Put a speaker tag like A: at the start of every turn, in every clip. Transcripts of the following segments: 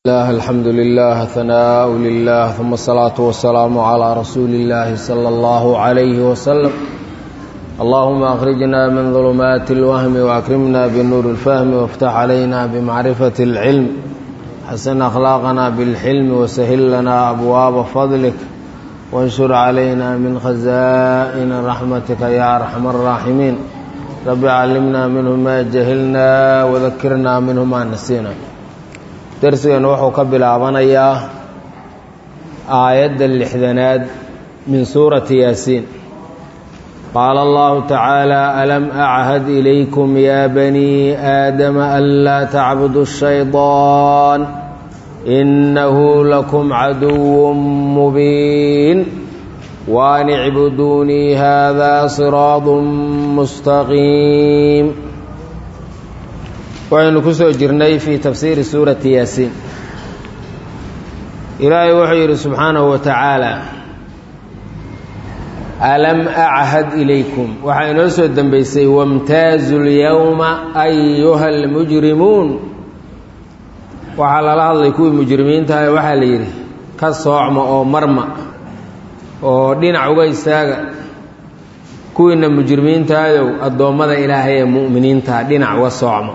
A: الله الحمد لله ثناء لله ثم الصلاة والسلام على رسول الله صلى الله عليه وسلم اللهم أخرجنا من ظلمات الوهم وأكرمنا بالنور الفهم وافتح علينا بمعرفة العلم حسن أخلاقنا بالحلم وسهل لنا أبواب فضلك وانشر علينا من خزائن رحمتك يا أرحم الراحمين رب علمنا منه ما جهلنا وذكرنا منه ما نسينا darsigan wuxuu ka bilaabanayaa aayadda lixdanaad min suurati yaasiin qaala allahu tacaala alam achad ilaykum ya banii aadama anlaa tacbudu الshayطaan inahu lakum caduw mubiin waan icbuduunii hada siraad mustaqiim waxaynu ku soo jirnay fii tafsiiri suurati yaasiin ilaahay wuxuu yidhi subxaanahu wa tacaala alam achad ilaykum waxaa inoo soo dembeysay wamtaazu lyowma ayuha almujrimuun waxaa lala hadlay kuwii mujrimiintaha waxaa la yidhi ka soocma oo marma oo dhinac uga istaaga kuwiina mujrimiintaadow addoommada ilaahay ee mu'miniintaha dhinac uga soocma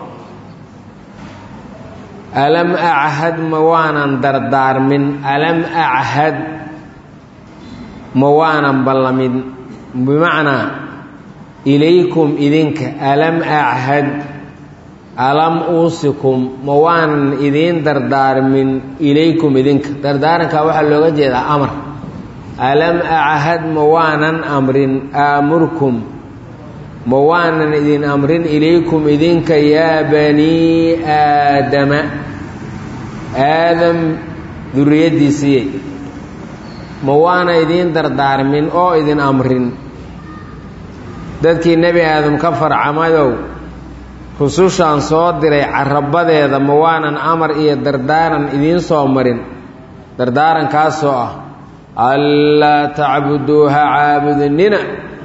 A: alam achad ma waanan dardaarmin alam achad ma waanan ballamin bimacnaa ilaykum idinka alam achad alam uusikum ma waanan idiin dardaarmin ilaykum idinka dardaarankaa waxaa looga jeedaa amar alam achad ma waanan amrin aamurkum ma waanan idin amrin ilaykum idinka yaa banii aadama aadam duriyaddiisiiyey ma waana idiin dardaarmin oo idin amrin dadkii nebi aadam ka farcamadow rusushaan soo diray carabadeeda ma waanan amar iyo dardaaran idiin soo marin dardaarankaasoo ah anlaa tacbuduuha caabudnina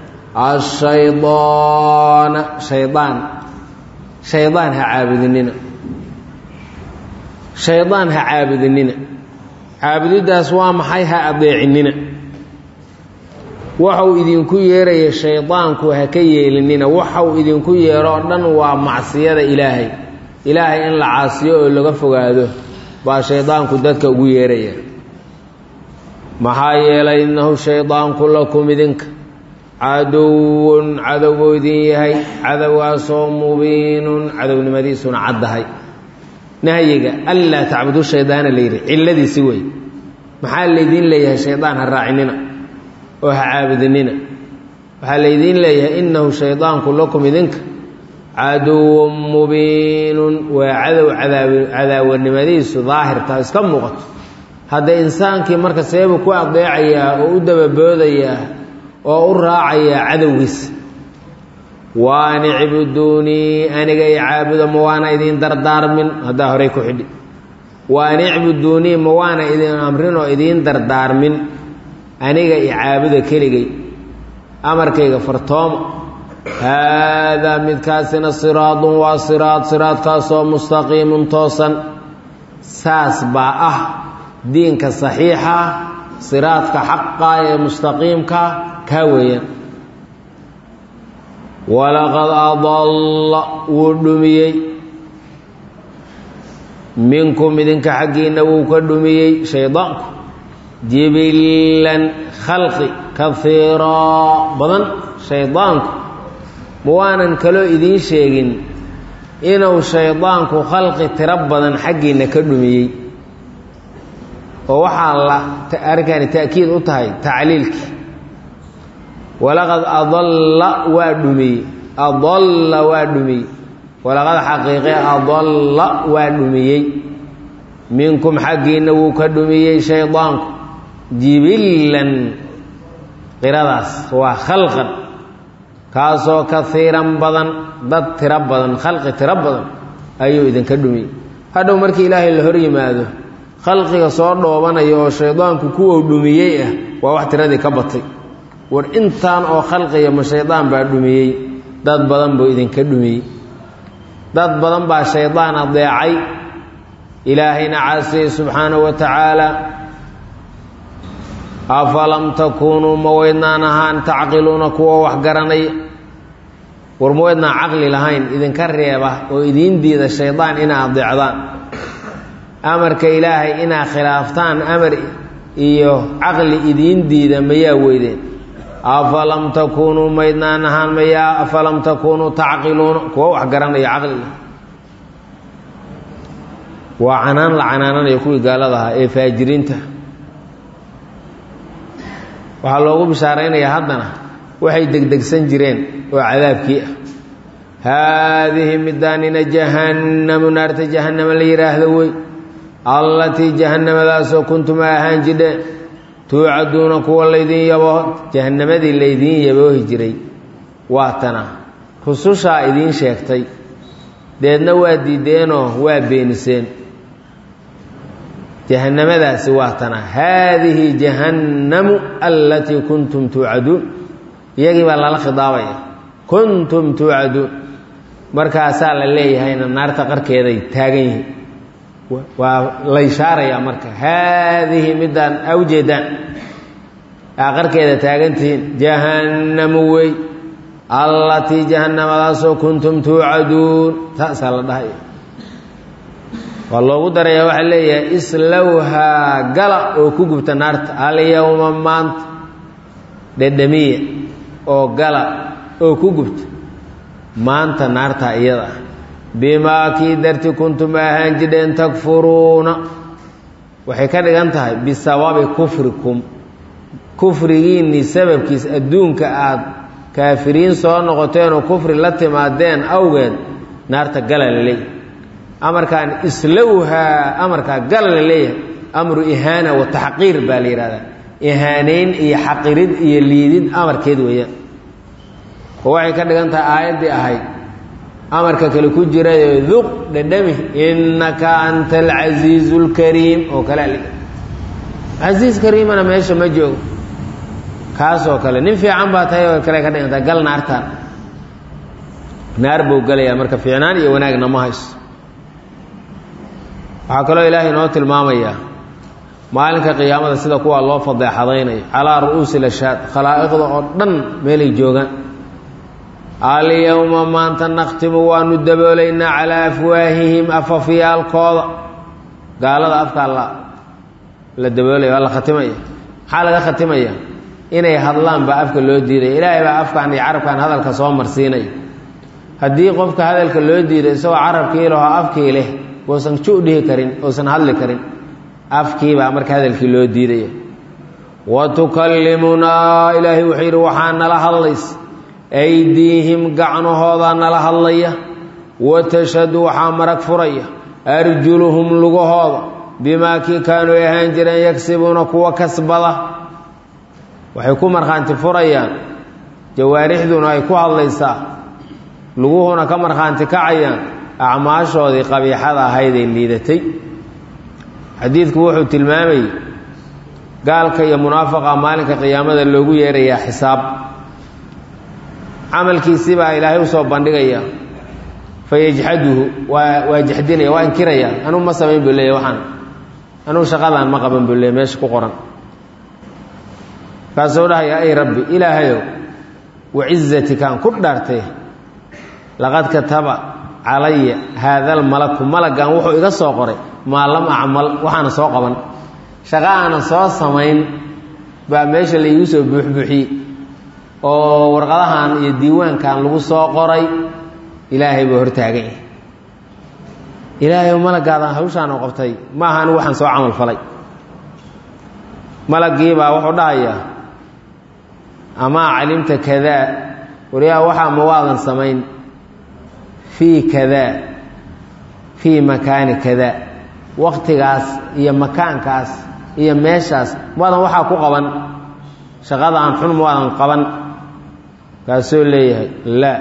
A: ashaydaana shaydaan shaydaan ha caabudinina shaydaan ha caabudinina caabudiddaas waa maxay ha adeecinina waxau idinku yeeraya shaydaanku ha ka yeelinina waxau idinku yeero oo dhan waa macsiyada ilaahay ilaahay in la caasiyo oo laga fogaado baa shaydaanku dadka ugu yeeraya maxaa yeelay innahu shaydaanku lakum idinka caduwun cadowbuu idin yahay cadowgaasoo mubiinun cadownimadiisuna caddahay nahyiga anlaa tacbudu shaydaana la yidhi cilladiisi wey maxaa laydiin leeyahay shaydaan ha raacinina oo ha caabudinina waxaa laydiin leeyahay innahu shaydaanku lakum idinka caduwun mubiinun waa cadow cadaawanimadiisu daahirta iska muuqato hadda insaankii marka seebuu ku adeecayaa oo u dababoodayaa oo u raacayaa cadowgiisa waan icbuduunii aniga i caabuda ma waana idin dardaarmin haddaa horey ku xidhi waan icbuduunii ma waana idin amrin oo idiin dardaarmin aniga i caabuda keligay amarkayga fartooma haadaa midkaasina siraadun waa siraad siraadkaasoo mustaqiimun toosan saas baa ah diinka saxiixa siraadka xaqa ee mustaqiimka kaa weeyaan walaqad adalla wuu dhumiyey minkum idinka xaggiinna wuu ka dhumiyey shaydaanku jibilan khalqi kaiiraa badan shaydaanku ma waanan kaloo idiin sheegin inuu shaydaanku khalqi tiro badan xaggiinna ka dhumiyey oo waxaa la arrinkani ta'kiid u tahay tacliilkii walaqad adalla waa dhumiyey adalla waa dhumiyey walaqad xaqiiqe adalla waa dhumiyey minkum xaggiinna wuu ka dhumiyey shaydaanku jibillan qiradaas waa khalqan kaasoo kaiiran badan dad tiro badan khalqi tiro badan ayuu idinka dhumiyey hadhow markii ilaahay la hor yimaado khalqiga soo dhoobanaya oo shaydaanku kuwou dhumiyey ah waa wax tiradii ka batay war intaan oo khalqiga ma shaydaan baa dhumiyey dad badan buu idinka dhumiyey dad badan baa shaydaan adeecay ilaahayna caasiyey subxaanahu wa tacaala afalam takuunuu ma weydnaan ahaan tacqiluuna kuwa wax garanaya war ma weydnaan caqli lahayn idinka reeba oo idiin diida shaydaan inaa adeecdaan amarka ilaahay inaa khilaaftaan amar iyo caqli idiin diida mayaa weydeen afalam takuunuu maydnaan ahaan mayaa afalam takuunuu tacqiluuna kuwa wax garanaya caqliga waa canaan la canaananaya kuwii gaalada ahaa ee faajiriinta waxaa loogu bishaaraynayaa haddana waxay degdegsan jireen oo cadaabkii ah haadihi midaanina jahannamu naarta jahannama la yidhaahdo wey allatii jahannamadaasoo kuntum a ahaan jidheen tuucaduuna kuwa laydin yaboo jahannamadii laydiin yaboohi jiray waa tana rusushaa idiin sheegtay deedna waa diideenoo waa beeniseen jahannamadaasi waa tana haadihi jahannamu allatii kuntum tuucaduun iyagii baa lala khidaabaya kuntum tuucaduun markaasaa la leeyahayna naarta qarkeeday taagan yihiin waa la ishaarayaa marka haadihi midaan awjeedaan aa qarkeeda taagantihiin jahannamu wey allatii jahannamadaasoo kuntum tuucaduun taasaa la dhahaya waa loogu daraya waxaa leeyahay islowhaa gala oo ku gubta naarta alyowma maanta dhedhamiya oo gala oo ku gubta maanta naarta iyada ah bimaa kii darti kuntum ahaan jidheen takfuruuna waxay ka dhigan tahay bisababi kufrikum kufrigiinnii sababkiis adduunka aad kaafiriin soo noqoteenoo kufri la timaadeen awgeed naarta gala la leeyahay amarkaan islowhaa amarkaa gala la leeyahay amru ihaana wa taxqiir baa la yidhahdaa ihaanayn iyo xaqirid iyo liidid amarkeed weeyaan oo waxay ka dhigan tahay aayaddii ahayd amarka kale ku jirayo duq dhadhami innaka anta alcasiizu lkariim oo kale ali casiis kariimana meesha ma joogo kaasoo kale nin fiican baa tahay oo kale ka dhigan tahay gal naartaan naar buu galayaa marka fiicnaan iyo wanaagna ma hayso waxaa kaloo ilaahay inoo tilmaamayaa maalinka qiyaamada sida kuwaa loo fadeexadaynayo calaa ru'uusi lashaad khalaa'iqda oo dhan meelay joogaan alyowma maanta nakhtimu waanu daboolaynaa calaa afwaahihim afafyaalkooda gaalada afkaa la la daboolaya waa la khatimaya maxaa laga khatimaya inay hadlaan baa afka loo diidaya ilaahay baa afkan iyo carabkan hadalka soo marsiinaya haddii qofka hadalka loo diiday isagoo carabkii laho afkii leh uusan ju dhihi karin uusan hadli karin afkiibaa marka hadalkii loo diidaya wa tukallimunaa ilaahay wuxuu yidhi waxaa nala hadlaysa aydiihim gacnahoodaa nala hadlaya wa tashhadu waxaa marag furaya arjuluhum lugahooda bimaa kii kaanuu ahaan jireen yagsibuuna kuwa kasbada waxay ku markhaanti furayaan jawaarixduna ay ku hadlaysaa luguhuna ka markhaanti kacayaan acmaashoodii qabiixada ahaydee liidatay xadiidku wuxuu tilmaamayey gaalka iyo munaafaqa maalinka qiyaamada loogu yeerayaa xisaab camalkiisii baa ilaahay usoo bandhigaya fayajxaduhu waa waa jaxdinaya waa inkiraya anugu ma samayn buu leeya waxaan anugu shaqadaan ma qaban buu leeya meesha ku qoran kaasuu dhahaya ay rabbi ilaahayow wacizatikaan ku dhaartay laqad kataba calaya haadal malaku malagan wuxuu iga soo qoray maa lam acmal waxaana soo qaban shaqo aanan soo samayn baa meesha laigu soo buuxbuuxiyey oo warqadahan iyo diiwaankan lagu soo qoray ilaahay buu hortaagan yahay ilaahay malagaadan hawshaan oo qabtay ma aha anigu waxaan soo camal falay malagii baa wuxuu dhahayaa amaa calimta kadaa waryaa waxaa ma waadan samayn fii kadaa fii makaani kadaa waktigaas iyo makaankaas iyo meeshaas maadan waxaa ku qaban shaqada aan xun maadan qaban kaasuu leeyahay laa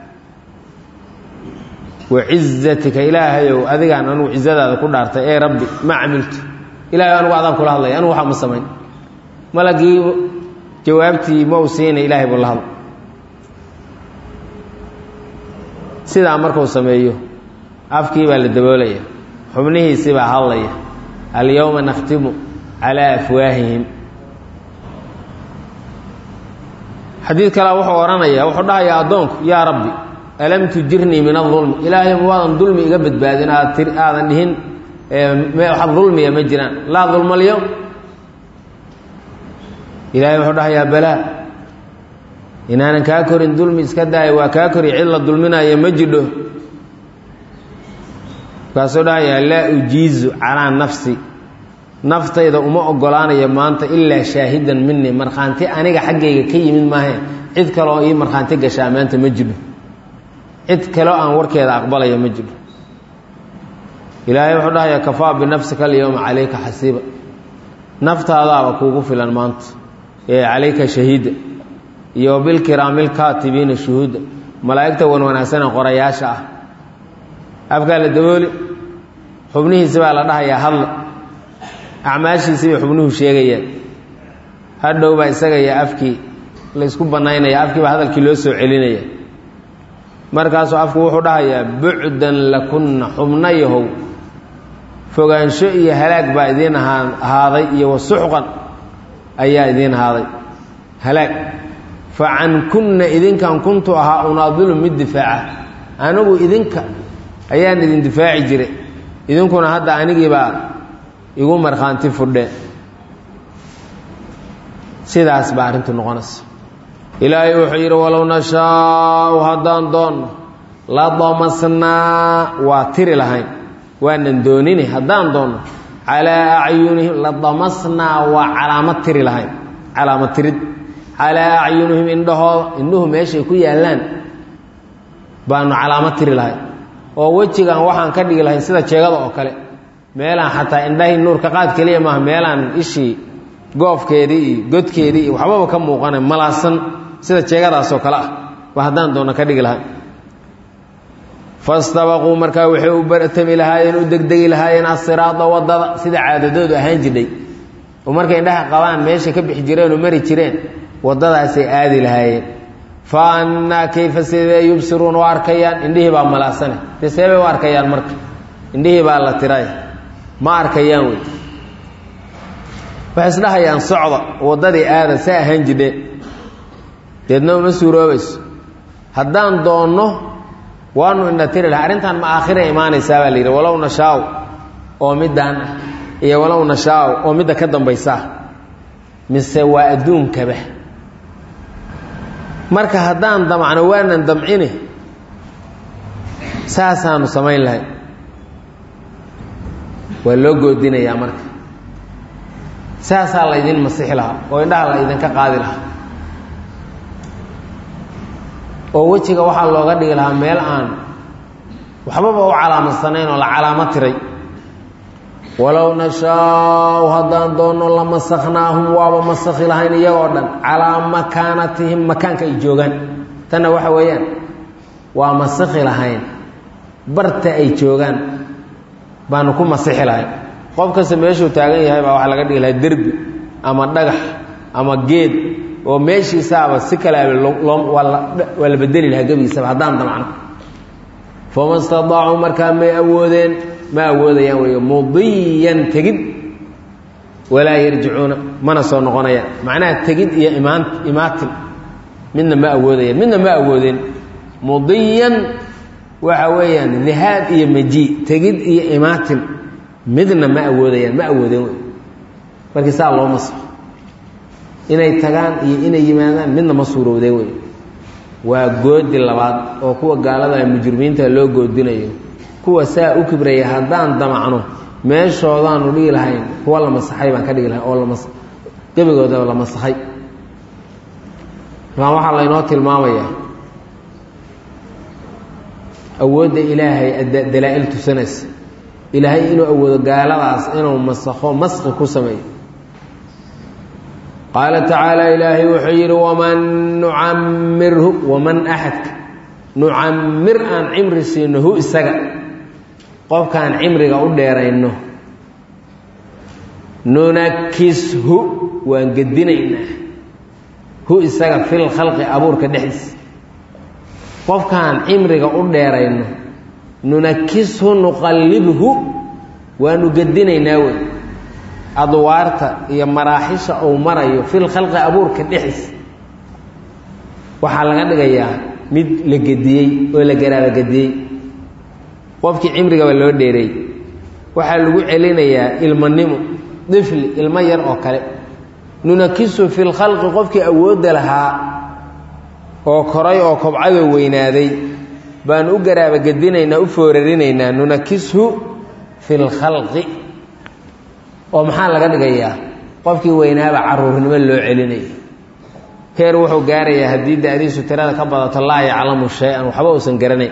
A: wacizatika ilaahayow adigaan anugu cizadaada ku dhaartay ee rabbi ma camiltu ilahay anugu adaan kula hadlaya anugu waxaa ma samayn malagii jawaabtii ma u siinay ilaahay buu la hadla sidaa markuu sameeyo afkii baa la daboolaya xubnihiisii baa hadlaya alyowma nakhtimu calaa afwaahihim xadiid kale wuxuu odhanaya wuxuu dhahayaa addoonku yaa rabbi alam tujirnii min adulmi ilaahay waadan dulmi iga badbaadin aad tir aadan dhihin wax dulmiya ma jiraan laa dulma alyowm ilaahay wuxuu dhahayaa balaa inaanan kaa korin dulmi iska daaya waa kaa kori cid la dulminaya ma jidho markaasuu dhahayaa laa ujiizu calaa nafsi naftayda uma ogolaanayo maanta ilaa shaahidan minii markhaanti aniga xaggayga ka yimid maahe cid kaleoo ii markhaanti gashaa maanta ma jidho cid kaleo aan warkeeda aqbalaya ma jidho ilaahay wuxuu dhahayaa kafaa binafsika alyowma calayka xasiiba naftaadaaba kuugu filan maanta ee calayka shahiida iyo bilkiraamilkaatibiina shuhuuda malaa'igta wan wanaagsane qorayaasha ah afkaa la dabooli xubnihiisi baa la dhahayaa hadla acmaashiisii bay xubnuhu sheegayaan hadhow baa isaga iyo afkii la isku bannaynaya afkii baa hadalkii loo soo celinaya markaasuu afku wuxuu dhahayaa bucdan lakunna xubna yahow fogaansho iyo halaag baa idiin ahaaday iyo wasuxqan ayaa idiin ahaaday halaag fa can kunna idinkan kuntu ahaa unaadilu mid difaaca anigu idinka ayaan idin difaaci jiray idinkuna hadda anigiibaa igu markhaanti fudheen sidaas baa arrintu noqonaysa ilaahay wuxuu yidhi walow nashaau haddaan doonno la damasnaa waa tiri lahayn waanan doonini haddaan doonno calaa acyunihim la damasnaa waa calaamad tiri lahayn calaamad tirid calaa acyunihim indhahooda indhuhu meeshay ku yaallaan baanu calaamad tiri lahayn oo wejigan waxaan ka dhigi lahayn sida jeegada oo kale meelaan xataa indhahii nuurka qaad keliya maaha meelaan ishii goofkeedii iyo godkeedii iyo waxbaba ka muuqana malaasan sida jeegadaasoo kale ah ba haddaan doona ka dhigi lahay fastabaquu markaa waxay u bartami lahaayeen u degdegi lahaayeen asiraada wadada sida caadadoodu ahaan jidhay oo markay indhaha qabaan meesha ka bixi jireen oo mari jireen waddadaasay aadi lahaayeen fa annaa kayfa sidee yubsiruuna u arkayaan indhihii baa malaasane dee seebay u arkayaan marka indhihii baa la tiray ma arkayaan wey waxay isdhahayaan socda waddadii aada sa ahaan jidhe deedna uma suuroobayso haddaan doonno waanu indha tiri laha arrintan ma aakhira imaanaysaa baa la yidhi walow nashaaw oo middaan ah iyo walow nashaaw oo midda ka dambaysaa mise waa adduunkaba marka haddaan damcno waanan damcini saasaanu samayn lahay waa loo goodinayaa marka saasaa laydin masixi lahaa oo indhaha la ydinka qaadi lahaa oo wejiga waxaa looga dhigi lahaa meel aan waxbaba u calaamadsaneyn oo la calaamo tiray walow nashaau haddaan doonno la masaknaahum waaba masakhi lahayn iyagoo dhan calaa makaanatihim makaanka ay joogaan tanna waxa weeyaan waa masakhi lahayn barta ay joogaan baanu ku masixi lahayn qof kasta meeshuu taagan yahay baa waxaa laga dhigi lahaa derbi ama dhagax ama geed oo meeshiisaaba si kaleaba waa la bedeli lahaa gebigiisaba haddaan damcno fama stadaacuu markaa may awoodeen ma awoodayaan wey mudiyan tegid walaa yarjicuuna mana soo noqonayaan macnaha tegid iyo imaan imaatin midna ma awoodayaan midna ma awoodeen mudiyan waxa weeyaan dihaab iyo majii tegid iyo imaatin midna ma awoodayaan ma awoodeen wey markii saa loo maso inay tagaan iyo inay yimaadaan midna ma suurowdeen wey waa goodi labaad oo kuwa gaalada mujrimiinta loo goodinayo kuwa saa u kibraya haddaan damacno meeshoodaanu dhigi lahayn kuwa la masaxay baan ka dhigi lahayn oo lamas gebigoodaba la masaxay markaan waxaa laynoo tilmaamayaa awoodda ilaahay dalaa-il tusanaysa ilaahay inuu awoodo gaaladaas inuu masakho maski ku sameeyo qaala tacaala ilaahay wuxuu yidhi waman nucamirhu waman axadka nucamir aan cimri siino hu isaga qofkaan cimriga u dheerayno nunakishu waan gedinaynaa hu isaga fil khalqi abuurka dhexdiisa qofkaan cimriga u dheerayno nunakishu nuqallibhu waanu gedinaynaa wey adwaarta iyo maraaxisha uu marayo fil khalqi abuurka dhexis waxaa laga dhigayaa mid la gediyey oo la garaaba gediyey qofkii cimrigaba loo dheereey waxaa lagu celinayaa ilmanimo difli ilmo yar oo kale nunakisu fi lkhalqi qofkii awoodda lahaa oo koray oo kobcadoo weynaaday baan u garaaba gedinaynaa u foorarinaynaa nunakishu fi lkhalqi oo maxaa laga dhigayaa qofkii weynaaba caruurnimo loo celinaya heer wuxuu gaarayaa haddii da-diisu tirada ka badato laa yaclamu shay-an waxba uusan garanayn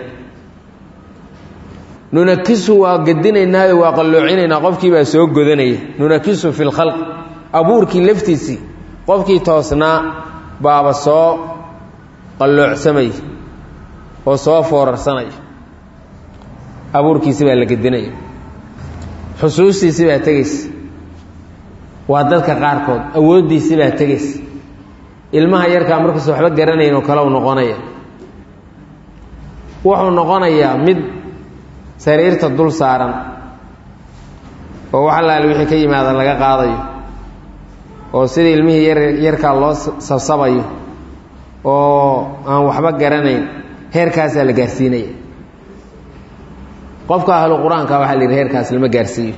A: nunakisu waa gedinaynaayo waa qalloocinaynaa qofkii baa soo godanaya nunakisu fi lkhalq abuurkii laftiisii qofkii toosnaa baaba soo qalloocsamaya oo soo foorarsanaya abuurkiisi baa la gedinaya xusuustiisi baa tegaysa waa dadka qaarkood awooddiisi baa tegaysa ilmaha yarkaa markuusa waxba garanayn oo kale u noqonaya wuxuu noqonayaa mid sariirta dul saaran oo wax allaale wixii ka yimaada laga qaadayo oo sidii ilmihii yar yarkaa loo sabsabayo oo aan waxba garanayn heerkaasaa la gaarsiinaya qofka ahlu qur-aanka waxaa la yidhi heerkaas lama gaarsiiyo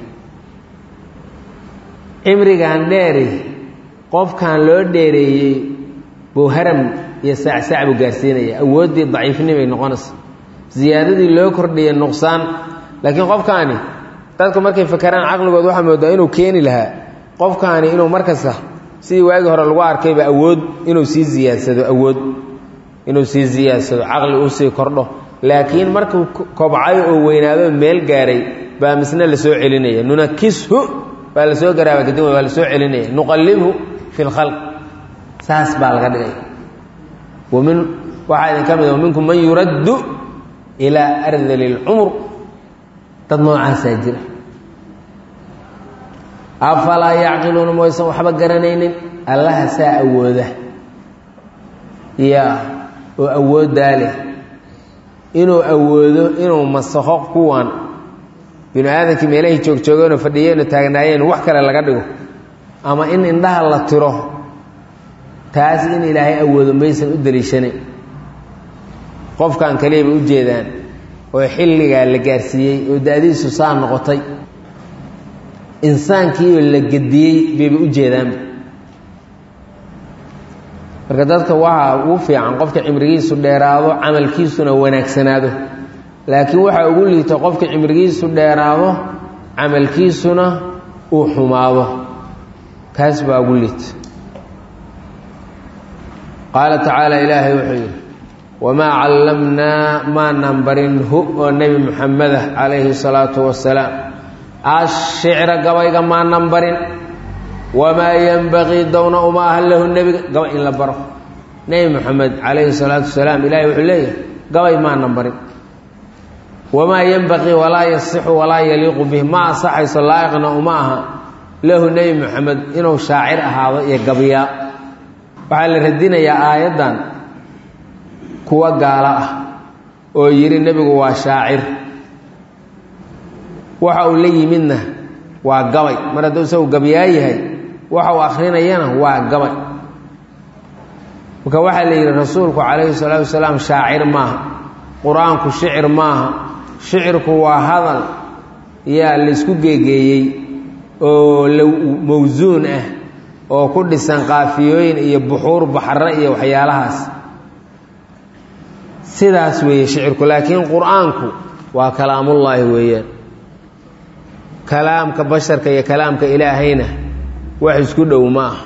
A: cimrigan dheeri qofkan loo dheereeyey buu haram iyo saacsac buu gaarsiinaya awooddii daciifnimay noqonaysa ziyaadadii loo kordhiyay nuqsaan laakiin qofkaani dadku markay fakeraan caqligood waxaa moodaa inuu keeni lahaa qofkaani inuu markasta sidii waagii hore lagu arkayba awood inuu sii ziyaadsado awood inuu sii ziyaadsado caqli uu sii kordho laakiin markuu kobcay oo weynaado meel gaaray baa misna la soo celinaya nunakishu baa lasoo garaaba kadib waa la soo celinaya nuqallibhu fi lkhalq saas baa laga dhigay wamin waxaa idin ka mid a minkum man yuraddu ilaa ardali اlcumr dad noocaasaa jira afalaa yacqiluuna maysan waxba garanaynin allaha saa awooda ya oo awooddaa leh inuu awoodo inuu masakho kuwan binu aadamkii meelahay joogjoogeenoo fadhiyeenoo taagnaayeen wax kale laga dhigo ama in indhaha la tiro taas in ilaahay awoodo maysan u daliishanayn qofkan kaliyaba u jeedaan oo xilligaa la gaarsiiyey oo da-diisu saa noqotay insaankiioo la gediyey bayba u jeedaanba marka dadka waxaa ugu fiican qofka cimrigiisu dheeraado camalkiisuna wanaagsanaado laakiin waxaa ugu liito qofka cimrigiisu dheeraado camalkiisuna uu xumaado kaas baa ugu liita qaala tacaala ilaahay wuxuu yidhi wamaa callamnaa maanan barin hu oo nebi muxamedah calayhi salaatu wasalaam ashicra gabayga maanan barin wamaa yenbaqii downa uma aha lahu nebiga gabay in la baro nebi moxamed calayhi salaatu wasalaam ilahay wuxuu leeyahay gabay maanan barin wamaa yenbaqii walaa yasixu walaa yaliiqu bih ma asaxayso laa'iqna uma aha lahu nebi moxamed inuu shaacir ahaado iyo gabyaa waxaa la radinayaa aayaddan kuwa gaalo ah oo yidhi nebigu waa shaacir waxa uu la yimidna waa gabay mar hadduu isagu gabyaa yahay waxa uu akhrinayana waa gabay marka waxaa la yidhi rasuulku calayhi salaatu wasalaam shaacir maaha qur-aanku shicir maaha shicirku waa hadal yaa laysku geegeeyey oo la mawsuun ah oo ku dhisan qaafiyooyin iyo buxuur baxre iyo waxyaalahaas sidaas weeye shicirku laakiin qur-aanku waa kalaamullaahi weeyaan kalaamka basharka iyo kalaamka ilaahayna wax isku dhow ma ah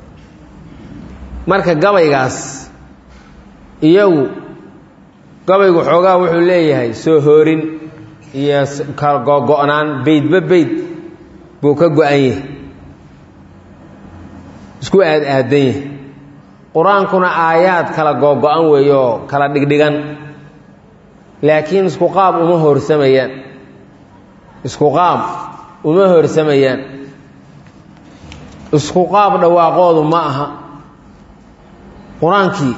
A: marka gabaygaas iyagu gabaygu xoogaa wuxuu leeyahay soo hoorin iyo gogo-naan beydba beyd buu ka go-an yahay isku aad aadan yahay qur-aankuna aayaad kala googo-an weeye oo kala dhigdhigan laakiin isku qaab uma hoorsamayaan isku qaab uma hoorsamayaan isku qaab dhawaaqoodu ma aha qur-aankii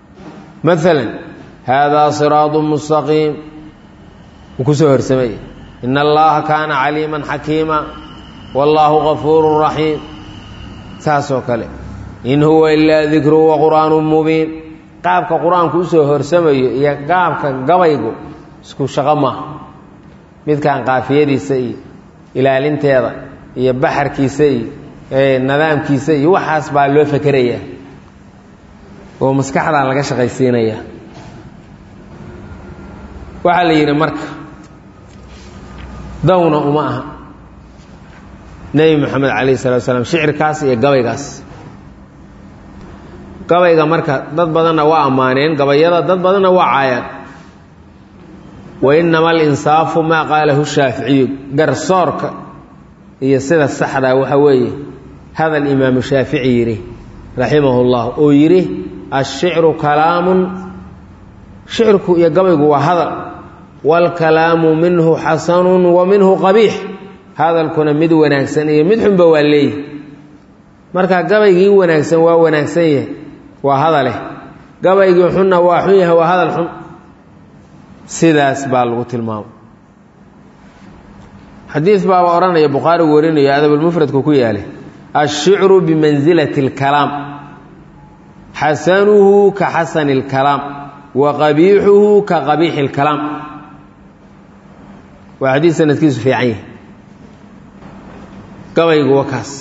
A: maalan haadaa siraadu mustaqiim wuu ku soo horsamaya ina allaha kaana caliiman xakiima wallaahu gafuurun raxiim saasoo kale in huwa ilaa dikru wa qur'aanun mubiin qaabka qur-aanku usoo horsamayo iyo qaabka gabaygu isku shaqo maaha midkan qaafiyadiisa iyo ilaalinteeda iyo baxarkiisa iyo nidaamkiisa iyo waxaas baa loo fekerayaa oo maskaxdan laga shaqaysiinaya waxaa la yidhi marka dawna uma aha nebi moxamed calayh salatu slam shicirkaas iyo gabaygaas gabayga marka dad badanna waa ammaaneen gabayada dad badanna waa caayaan wa inama alinsaafu maa qaalahu shaaficiyu garsoorka iyo sida saxdaa waxa weeye hadal imaamu shaafici yidhi raximahu llah oo yidhi ashicru kalaamun shicirku iyo gabaygu waa hadal waalkalaamu minhu xasanun wa minhu qabiix hadalkuna mid wanaagsan iyo mid xunba waa leeyihi marka gabaygii wanaagsan waa wanaagsan yahay waa hadaleh gabaygii xunna waa xun yahay waa hadal xun sidaas baa lagu tilmaamay xadiid baaba odhanaya bukhaari warinayo adabulmufradku ku yaalay ashicru bimansilati اlkalaam xasanuhu ka xasani اlkalaam wa qabiixuhu ka qabiixi اlkalaam waa xadiid sanadkiisu fiican yahay gabaygu wa kaas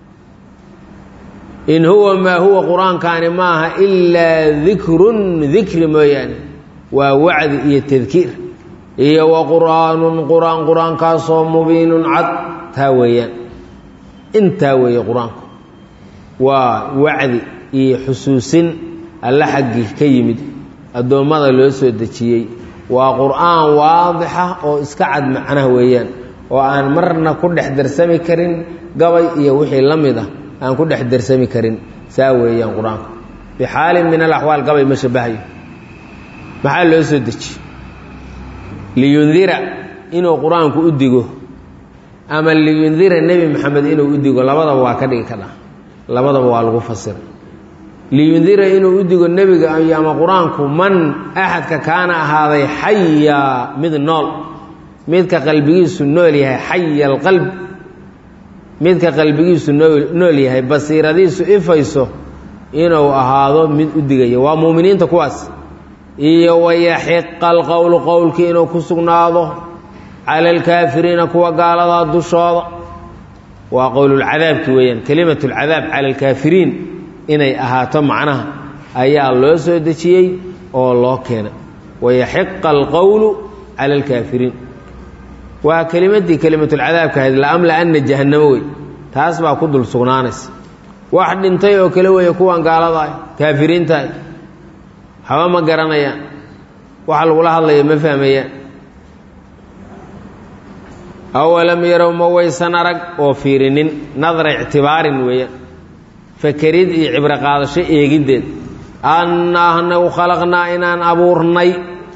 A: in huwa maa huwa qur-aankaani maaha ilaa dikrun dikri mooyaane waa wacdi iyo tadkiir iyo wa qur'aanun qur-aan qur-aankaasoo mubiinun cad taa weeyaan intaa weeye qur-aanku waa wacdi iyo xusuusin alla xaggii ka yimid addoommada loo soo dejiyey waa qur-aan waadixa oo iska cad macnaha weeyaan oo aan marna ku dhex darsami karin gabay iyo wixii la mid ah aan ku dhex darsami karin saa weeyaan qur-aanku bixaalin min alaxwaal gabay ma shabahayo maxaa loo soo dejiye liyundira inuu qur-aanku u digo ama liyundira nebi maxamed inuu u digo labadaba waa ka dhigi kadha labadaba waa lagu fasiray liyundira inuu u digo nebiga ama qur-aanku man axadka kaana ahaaday xaya mid nool midka qalbigiisu nool yahay xaya alqalb midka qalbigiisu nool yahay basiiradiisu ifayso inuu ahaado mid u digaya waa muuminiinta kuwaas iyo wayaxiqa alqowlu qowlkii inuu ku sugnaado cala alkaafiriina kuwa gaaladaa dushooda waa qowlulcadaabki weeyaan kelimat lcadaab cala alkaafiriin inay ahaato macnaha ayaa loo soo dejiyey oo loo keenay wayaxiqa alqowlu cala alkaafiriin waa kelimadii kelimatulcadaabka ahayd laamla-ana jahannamo wey taas baa ku dul sugnaanaysa wax dhintay oo kale weeye kuwan gaalada ah kaafiriintaah haba ma garanayaan waxa lagula hadlaya ma fahmayaan awalam yarow ma waysan arag oo fiirinin nadra ictibaarin weeyaan fakerid iyo cibro qaadasho eegiddeed annaa anagu khalaqnaa inaan abuurnay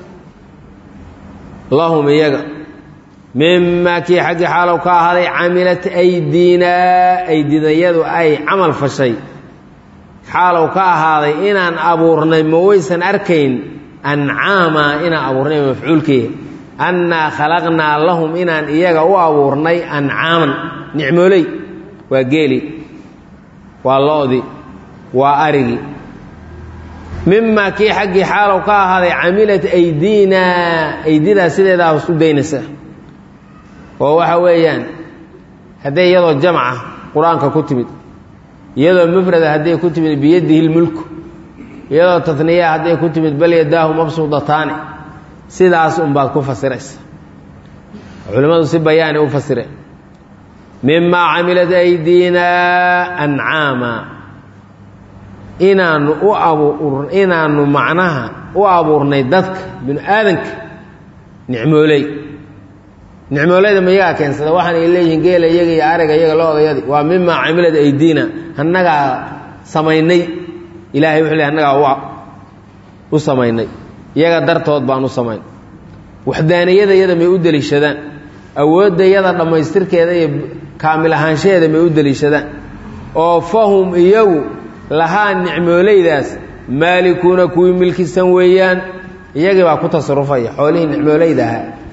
A: lahum iyaga mimaa kii xaggii xaalow ka ahaaday camilat aydiinaa aydidayadu ay camal fashay xaalow ka ahaaday inaan abuurnay ma waysan arkayn ancaama inaan abuurnay mafcuulkeeya annaa khalaqnaa lahum inaan iyaga u abuurnay ancaaman nicmooley waa geeli waa lo-di waa arigi mimaa kii xaggii xaalow ka ahaaday camilat aydiinaa aydidaa sideedaa hoos u daynaysa oo waxa weeyaan hadday iyadoo jamca qur-aanka ku timid iyadoo mufrada hadday ku timid biyadihi lmulku iyadoo taniya hadday ku timid bal yadaahu mabsuudataani sidaas unbaad ku fasiraysa culimmadu si bayaani u fasireen mimaa camilat aydiinaa ancaama inaanu u abuur inaanu macnaha u abuurnay dadka binu aadanka nicmooley nicmooleyda ma iyagaa keensada waxaan ay leeyihiin geela iyaga iyo ariga iyaga lo-dayadi waa mimaa camilad aydiina annagaa samaynay ilahay wuxuu le annagaa u samaynay iyaga dartood baan u samayn waxdaaniyada iyada may u deliishadaan awoodda iyada dhammaystirkeeda iyo kaamil ahaanshaheeda may u deliishadaan oo fahum iyagu lahaa nicmooleydaas maalikuuna kuwii milkisan weeyaan iyagii baa ku tasarufaya xoolihii nicmooleyda ahaa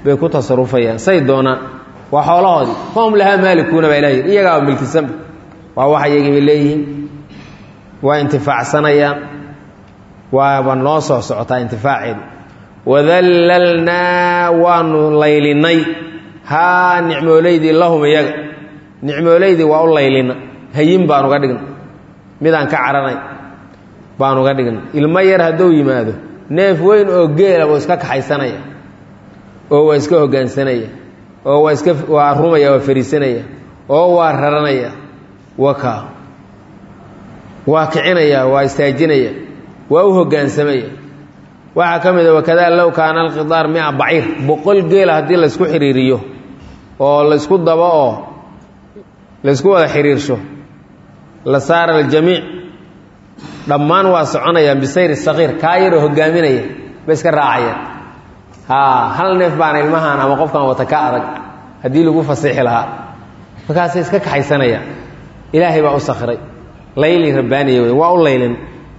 A: bay ku tasarufayaan say doonaan waa xoolahoodii fahum lahaa maalikuuna baa ilahy iyagaa milkisanba waa wax iyagiibay leeyihiin waa intifaacsanayaan waaba noo soo socotaa intifaaceedu wadallalnaa waanu laylinay haa nicmoolaydii lahum iyaga nicmoolaydii waa u laylina hayin baan uga dhigna midaan ka caranay baan uga dhigna ilmo yar hadduu yimaado neef weyn oo geela buu iska kaxaysanaya oo waa iska hoggaansanaya oo waa iska waa rumaya waa fariisanaya oo waa raranaya waka waa kicinaya waa istaajinaya waa u hoggaansamaya waxaa ka mid a wakadaa low kaana alqidaar mia baciir boqol geela haddii laysku xiriiriyo oo laysku dabo oo laysku wada xiriirsho la saara aljamiic dhammaan waa soconayaan bisayri sakiir kaa yaroo hogaaminaya ba iska raacayaan haa hal neef baana ilmahaan ama qofkan wata ka adag haddii lagu fasiixi lahaa markaasay iska kaxaysanayaan ilaahay baa u sakhiray layli rabbaaniya wey waa u laylin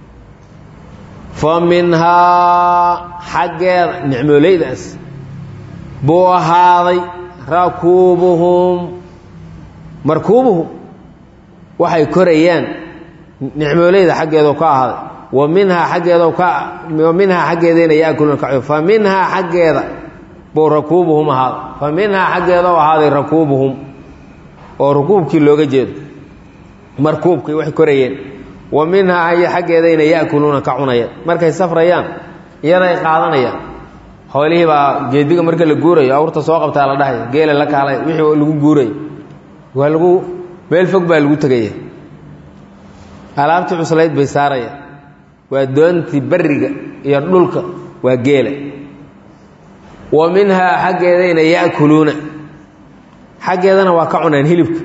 A: fa minhaa xaggeeda nicmoolaydaas buu ahaaday rakuubuhum markuubuhum waxay korayaan nicmoolayda xaggeedo ka ahaaday wa minhaa xaggeedo ka wa minhaa xaggeedayna yaakuluuna ka fa minhaa xaggeeda buu rakuubuhum ahaaday fa minhaa xaggeeda u ahaaday rakuubuhum oo rukuubkii looga jeedo markuubkii waxay korayeen wa minhaa ay xaggeedayna yaakuluuna ka cunayaan markay safrayaan iyaday qaadanayaan xoolihii baa geediga marka la guurayo awrta soo qabtaa la dhahaya geela la kaalay wixii lagu guurayo waa lagu meel fog baa lagu tegaya alaabtii cuslayd bay saarayaan waa doontii barriga iyo dhulka waa geela wa minhaa xaggeedayna yaakuluuna xaggeedana waa ka cunaan hilibka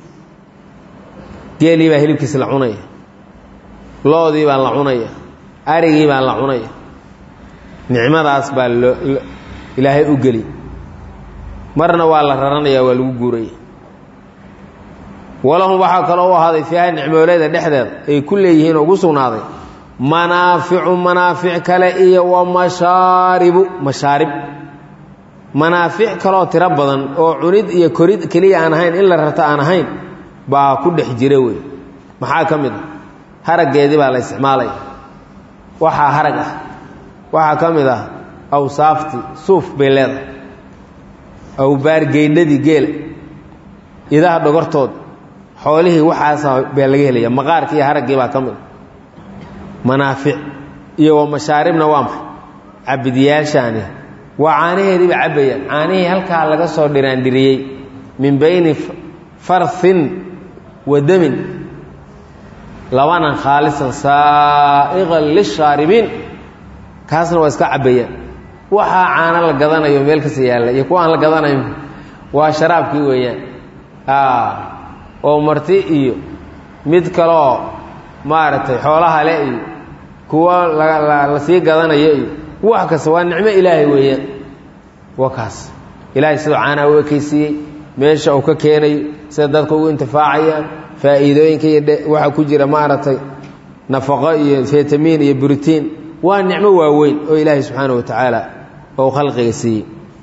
A: geelii baa hilibkiisa la cunaya loodii baa la cunaya arigii baa la cunaya nicmadaas baa loo ilaahay u geli marna waa la raranaya waa lagu guuraya walahum waxaa kaloo u ahaaday fiiha nicmooleyda dhexdeeda ay ku leeyihiin oo ugu sugnaaday manaaficu manaafic kale iyo wa mashaaribu mashaarib manaafic kaloo tiro badan oo cunid iyo korid keliya aan ahayn in la rarto aan ahayn baa ku dhex jira wey maxaa ka mid a haraggeedii baa la isticmaalaya waxaa harag ah waxaa ka mid ah awsaaftii suuf bay leedahay awbaargeydhadii geela idaha dhogortood xoolihii waxaasa baa laga helaya maqaarkii iyo haraggii baa ka mid manaafic iyo wa mashaaribna waa maxay cabidyaashaani waa caanaheediiba cabbayaan caanihii halkaa laga soo dhiraandhiriyey min bayni farhin wa damin labanan khaalisan saa'iqan lishaaribiin kaasna waa iska cabbayaan waxaa caano la gadanayo meel kasta yaalla iyo kuwa aan la gadanayn waa sharaabkii weeyaan oo marti iyo mid kaloo maaragtay xoolaha le iyo kuwa la sii gadanayo iyo wax kasta waa nicmo ilaahay weeyaan waa kaas ilaahay sidoo caanaha u ekaysiiyey meesha uu ka keenayo sida dadka ugu intifaacayaan faa'iidooyinka iyo waxaa ku jira maaragtay nafaqo iyo fitamiin iyo buritiin waa nicmo waaweyn oo ilaahay subxaanahu wa tacaala ou khalqiga siiyey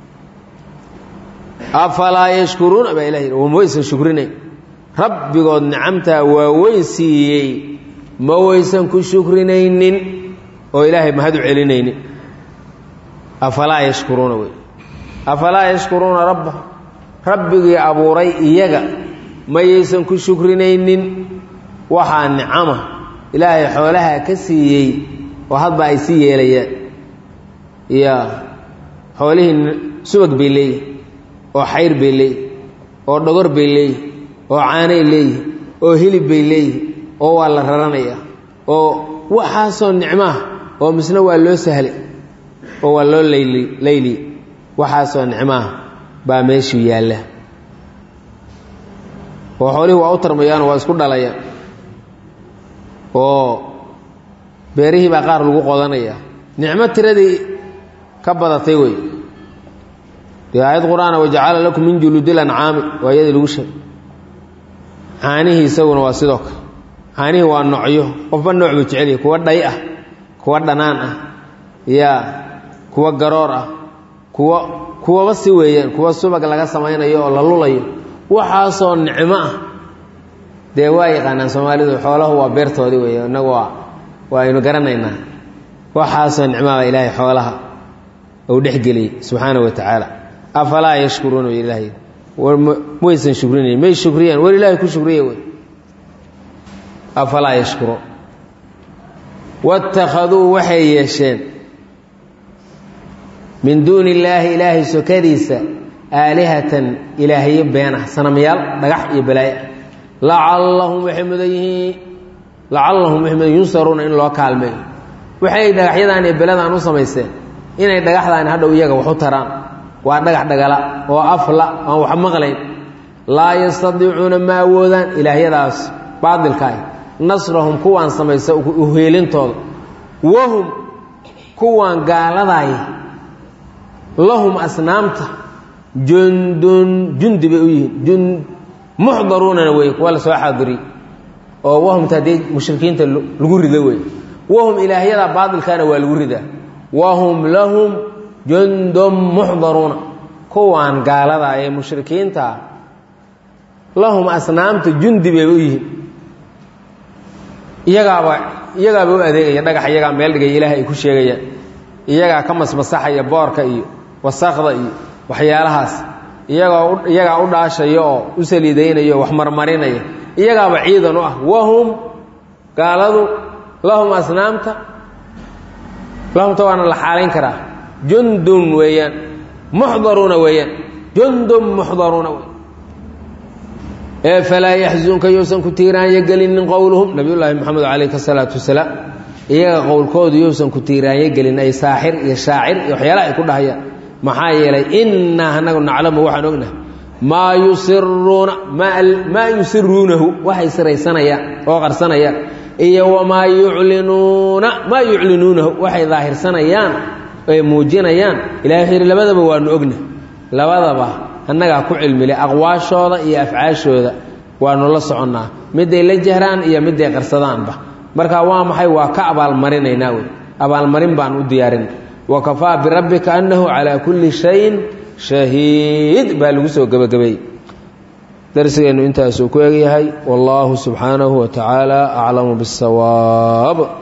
A: afalaa yashkuruuna baa ilahi ma waysan shukrinayn rabbigood nicamtaa waaweyn siiyey ma waysan ku shukrinaynin oo ilaahay mahad u celinaynin afalaa yashkuruuna wey afalaa yashkuruuna rabba rabbigii abuuray iyaga mayaysan ku shukrinaynin waxaa nicama ilaahay xoolaha ka siiyey oo hadba ay sii yeelayaan ya xoolihii subag bay leeyihin oo xayr bay leeyihin oo dhogor bay leeyihin oo caanay leeyihin oo hilib bay leeyihin oo waa la raranayaa oo waxaasoo nicmaah oo misna waa loo sahlay oo waa loo layli layli waxaasoo nicmaah baa meeshuu yaalla oo xoolihii waa u tarmayaanoo waa isku dhalayaan oo beerihii baa qaar lagu qodanaya nicmo tiradii ka badatay wey dee aayad qur-aana wajacala lakum min juluudil ancaami waa iyadii lagu sheegay caanihii isaguna waa sidoo kale caanihii waa noocyo qofba nooc buu jecelyahy kuwa dhay ah kuwa dhanaan ah ya kuwa garoor ah kuwa kuwaba si weeyaan kuwa subag laga samaynayo oo la lulayo waxaasoo nicmo ah dee waa yaqaanaan soomaalidu xooluhu waa beertoodii wey inagu waa waaynu garanaynaa waxaasoo nicmaaba ilaahay xoolaha uu dhexgeliyey subxaana wa tacaala afalaa yashkuruuna w ilaahay war maysan shukrinayn may shukriyaan war ilaahay ku shukriya wey afalaa yashkuruun waittakhaduu waxay yeesheen min duuni illaahi ilaahay sokadiisa aalihatan ilaahyo been ah sanamyaal dhagax iyo balaayo lacallahum waxay mudan yihiin lacallahum waxay mudan yunsaruuna in loo kaalmeeyo waxay dhagaxyadaan iyo beladaan u samaysteen inay dhagaxdaani hadhow iyaga wax u taraan waa dhagax dhagala oo afla aan wax maqlayn laa yastadiicuuna ma awoodaan ilaahyadaas baadilka ah nasrahum kuwaan samaysa uheelintooda wahum kuwaan gaaladaay lahum asnaamta jundun jundi bay u yihiin muxdaruunana wey kuwa la soo xaadiriy oo wahumta haddii mushrikiinta lagu rida wey wahum ilaahyadaa baadilkaana waa lagu ridaa wahum lahum jundun muxdaruuna kuwaan gaalada ee mushrikiintaa lahum asnaamta jundi bayba u yihiin iyagaaba iyagaaba u adeegaya dhagax iyagaa meel dhigaya ilaahay ay ku sheegayaan iyagaa ka masmasaxaya boorka iyo wasakda iyo waxyaalahaas iyagoo iyagaa u dhaashaya oo u saliidaynaya wax marmarinaya iyagaaba ciidan u ah wahum gaaladu lahum asnaamta lahumta waana la xaalayn karaa jundun weeyaan muxdaruuna weeyaan jundun muxdaruuna wey ee falaa yaxzunka yousan ku tiiraanya gelinin qowluhum nabiyullaahi moxamed calayhi salaatu wasalaam iyaga qowlkoodu yousan ku tiiraanya gelin ay saaxir iyo shaacir iyo waxyaalaha ay ku dhahayaan maxaa yeelay innaa anagu naclamu waxaan ognahay maa yusiruuna maa yusiruunahu waxay siraysanayaan oo qarsanayaan iyo wamaa yuclinuuna maa yuclinuunahu waxay daahirsanayaan ay muujinayaan ilahay wuxuu yidhi labadaba waanu ogna labadaba annagaa ku cilmile aqwaashooda iyo afcaashooda waanu la soconnaa midday la jahraan iyo midday qarsadaanba marka waa maxay waa ka abaalmarinaynaa wey abaalmarin baan u diyaarin wakafaa birabbika annahu calaa kulli shayin shahiid baa lagu soo gebagabeeyey darsigeennu intaasuu ku egyahay wallaahu subxaanahu wa tacaala aclamu biاsawaab